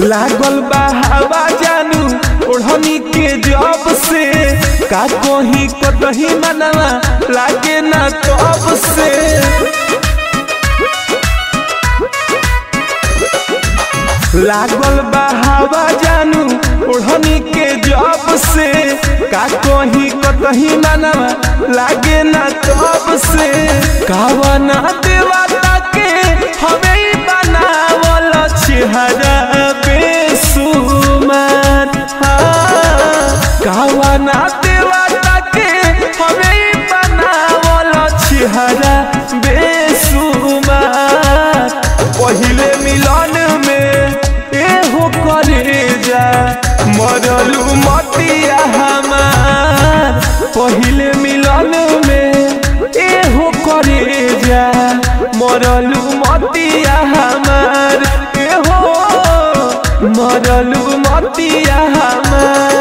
लागल बा हवा जानू ओढ़नी के जब से का कहीं कतही मनवा लागे ना तब से लागल बा हवा जानू ओढ़नी के जब से का कहीं कतही मनवा लागे ना तब से कावना देवता के हमें बनावल चेहरा बेसुमार हाँ कावना देवता के हमें बनावल चेहरा बेसुमार पहिले मिलन में एहो करे जा मरलू मतिया हमार पहिले मिलन में एहो करे जा मरलू मतिया हमार एहो मरलू मतिया हमार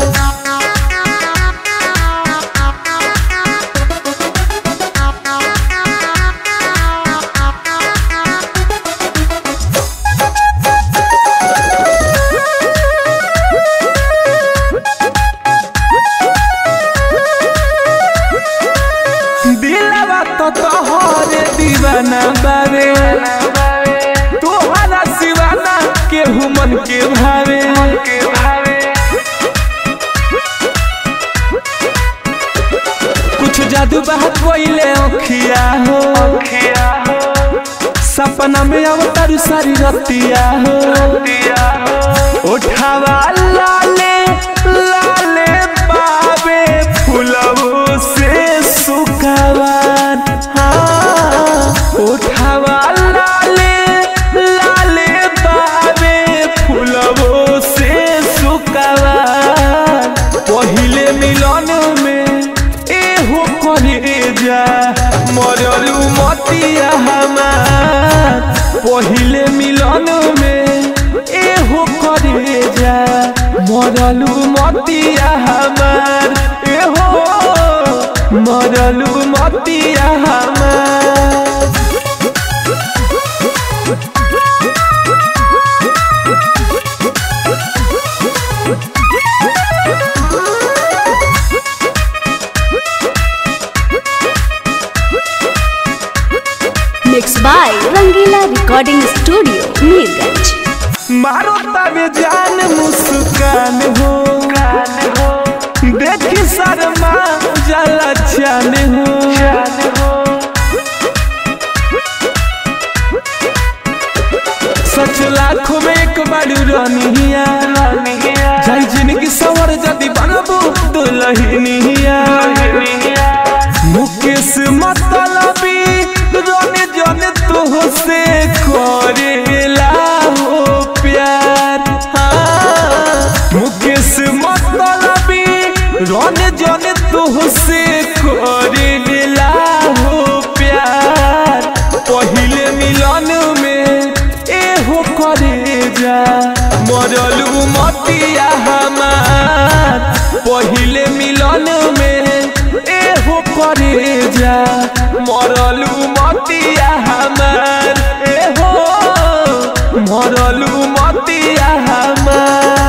दिलवा तो तोहरे दीवाना बावे तोहरा सिवाना केहू मन के भावे कुछ जादू बात कोइले अखिया हो सपना में अवतारू सारी रतिया हो उठावा लाले लाले बाबे फुलवो से सुकावान हाँ उठावा लाले लाले बाबे फुलवो से सुकावान पहिले मिलन में एहो करे जा मरलू मतिया हमार पहिले मिलन में एहो करे जा मरलू मतिया हमार एहो मरलू मतिया हमार Mixed by Rangila Recording Studio, Neerganj. मारो तबे जान मुस्कान हो देखी शर्मा जला जान हो सच लाखों में एक बारू रनिया जाई जिनकी सवर जदी बनबू दुलहिनिया मुकेश मतलबी रोने जने तो से करेला हो प्यार हाँ मुकेश मतलबी रोने जने तो से करेला हो प्यार पहिले मिलन में एहो करे जा मरलू मतिया हमार पहिले मिलन में एहो करे जा मरलू मतिया हमार एहो मरलू मतिया हमार